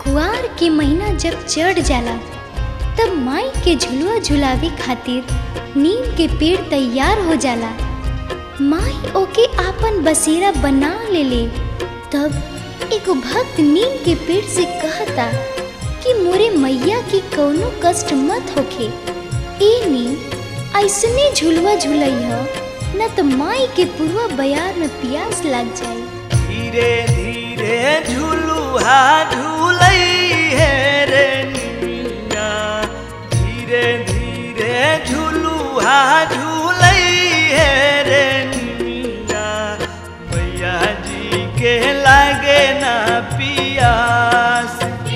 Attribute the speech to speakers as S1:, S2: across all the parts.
S1: कुआर के महीना जब चढ़ जाला तब माई के झुलुआ झुलावे खातिर नीम के पेड़ तैयार हो जाला माई ओके आपन बसेरा बना लेले तब एगो भक्त नीम के पेड़ से कहता कि मोरे मैया की कौनो कष्ट मत होखे ए नीम ऐसने झुलुआ झुलैह न त माई के पुरवा बयार में प्यास लग जाई
S2: धीरे धीरे झुलुहा झूलई है रे निमिया धीरे धीरे झुलुहा झूलई है रे निमिया मैया जी के लागे ना पियास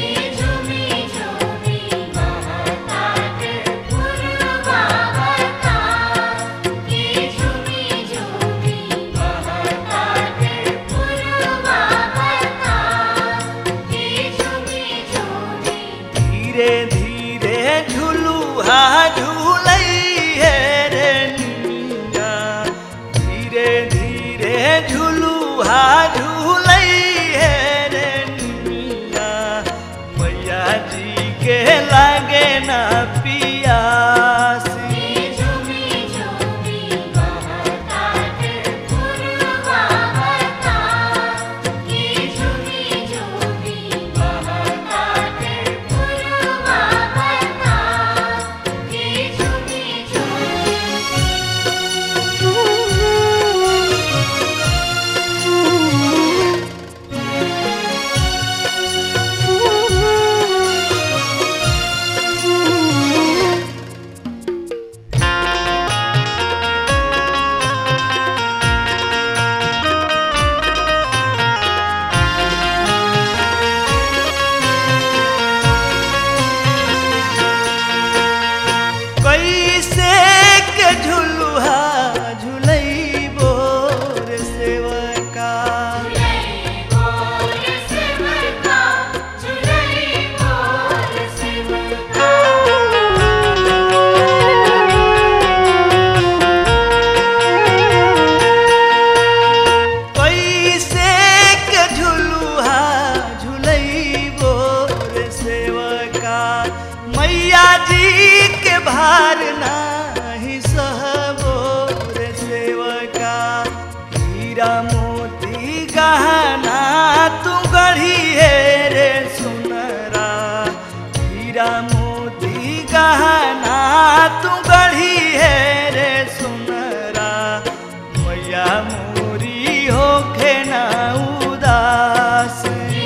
S2: धीरे धीरे झुलुहा झूलई है रे निमिया धीरे धीरे झुलुहा झूलई है रे निमिया मैया जी के लागे ना पियास कैसे के झुलुहा झुलई बोर सेवका कैसे के झुलुहा झुलई बोर सेवका मैया जी के भार नाही सहबोर सेवका हीरा मोती गहना तू गढ़ी है रे सुनरा हीरा मोती गहना तू गढ़ी है रे सुनरा मैया मोरी होखे ना उदास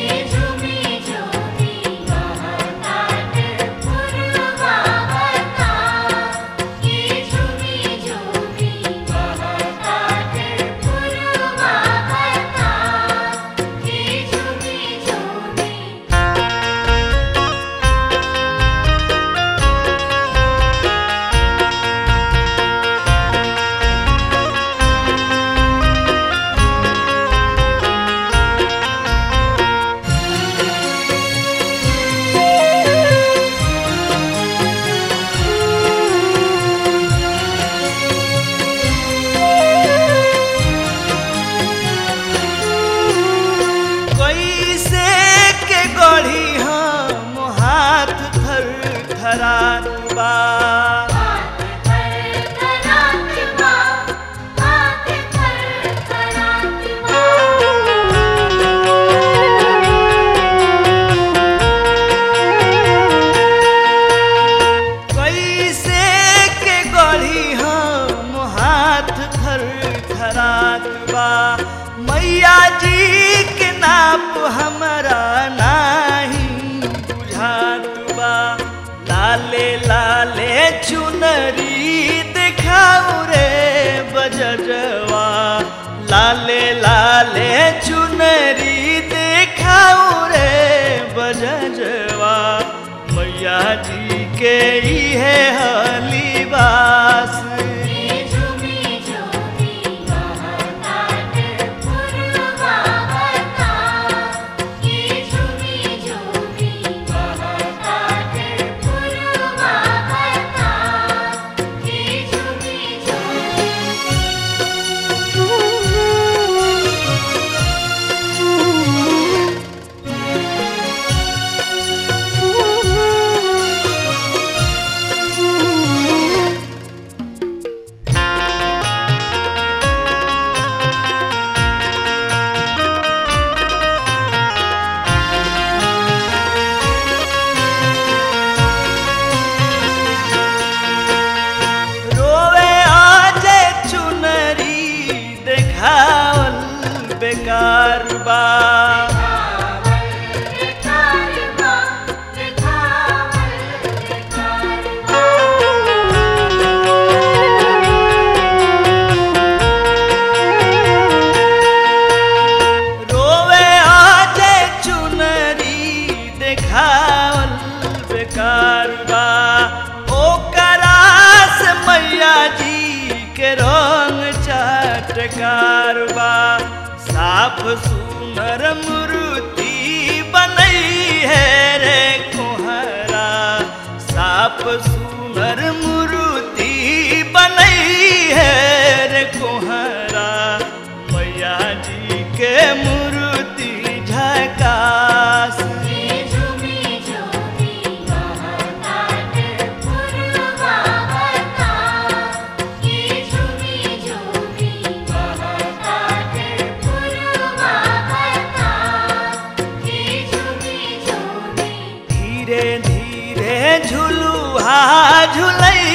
S2: कैसे के गढ़ी हम हाथ थर थरात बा कैसे के गढ़ी हम हाथ थर थरात बा मैया जी के नाप हमरा नाही बुझात बा लाले लाले चुनरी देखाऊ रे बजजवा लाले लाले चुनरी देखाऊ रे बजजवा मैया जी के इहे हलीबास बेकार बा रोवे आजे चुनरी देखावल बेकार बा ओकरा से मैया जी के रंग चटकार बा साफ सुनर मूर्ति बनई है रे कोहरा साफ सुनर मूर्ति बनई है रे कोहरा मैया जी के मूर्ति झकास धीरे धीरे झुलुहा झुलई